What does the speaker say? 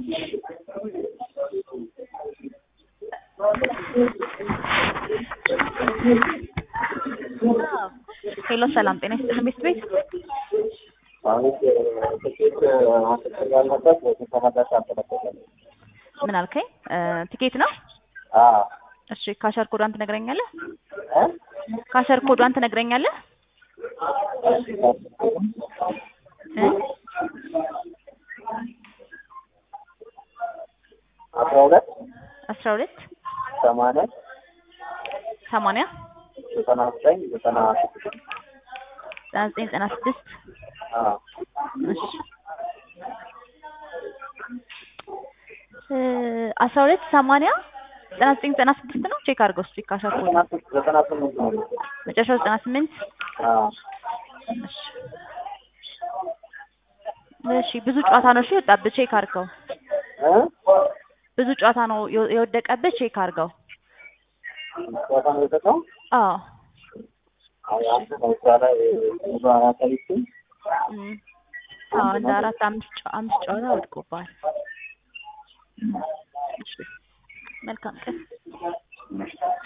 ሄሎ ሰላም ጤና ይስጥልን ቤት ቤት ማለት ትኬት ማስጠር ያለበት ተመላሽ አልተለቀቀም። ምን አልከኝ? ቲኬት ነው? አዎ እሺ ካሸር ኮዷን ትነግረኛለህ? እ ካሸር ኮዷን ትነግረኛለህ? እ አስራ ሁለት አስራ ሁለት ሰማንያ ሰማንያ ዘጠና ዘጠኝ ዘጠና ስድስት ዘጠና ዘጠኝ ዘጠና ስድስት አዎ እሺ እ አስራ ሁለት ሰማንያ ዘጠና ዘጠኝ ዘጠና ስድስት ነው። ቼክ አድርገው እስኪ ካሸር ኮድ ዘጠና ስምንት ዘጠና ስምንት ነው። መጨረሻው ዘጠና ስምንት አዎ እሺ እሺ ብዙ ጨዋታ ነው እሺ የወጣብህ ቼክ አድርገው። እ ብዙ ጨዋታ ነው የወ- የወደቀብህ ቼክ አድርገው። ጨዋታ ነው የሰጠው። አዎ አይ አንተ ነው እዛ ላይ ብዙ አያሳይም። እም፣ አዎ እንደ አራት አምስት ጨ- አምስት ጨዋታ ወድቆብሃል። እሺ መልካም ቀን